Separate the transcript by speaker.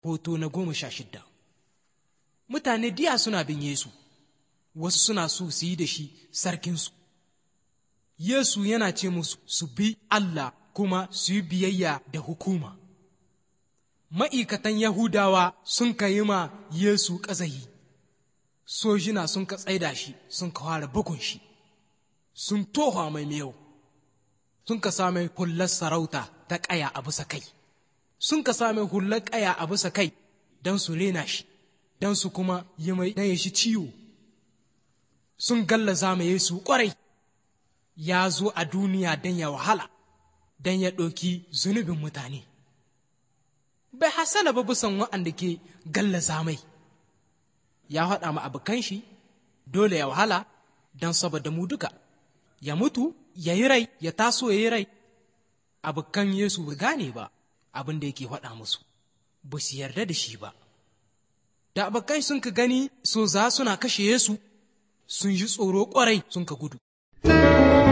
Speaker 1: hoto na goma sha shidda mutane diya suna bin yesu wasu suna so su yi da shi sarkinsu yesu yana ce musu su bi allah kuma su yi biyayya da hukuma ma'aikatan yahudawa sun ka yi ma yesu ƙazayi sojina sun ka tsaida shi sun ka fara bugun shi sun toha mai miyau sun ka same hullar sarauta ta ƙaya a bisa kai sun ka same hullar ƙaya a bisa kai don su rena shi don su kuma yi mai ya shi ciwo sun gallaza mai Yesu ƙwarai ya zo a duniya don ya wahala don ya ɗauki zunubin mutane bai hasala ba bisan waɗanda ke gallaza mai ya haɗa ma abokan shi dole ya wahala don saboda mu duka ya mutu ya yi rai ya taso ya yi rai abokan Yesu ba gane ba abin da yake faɗa musu ba su yarda da shi ba da abokai sun ka gani so za suna kashe Yesu sun ji tsoro ƙwarai sun ka gudu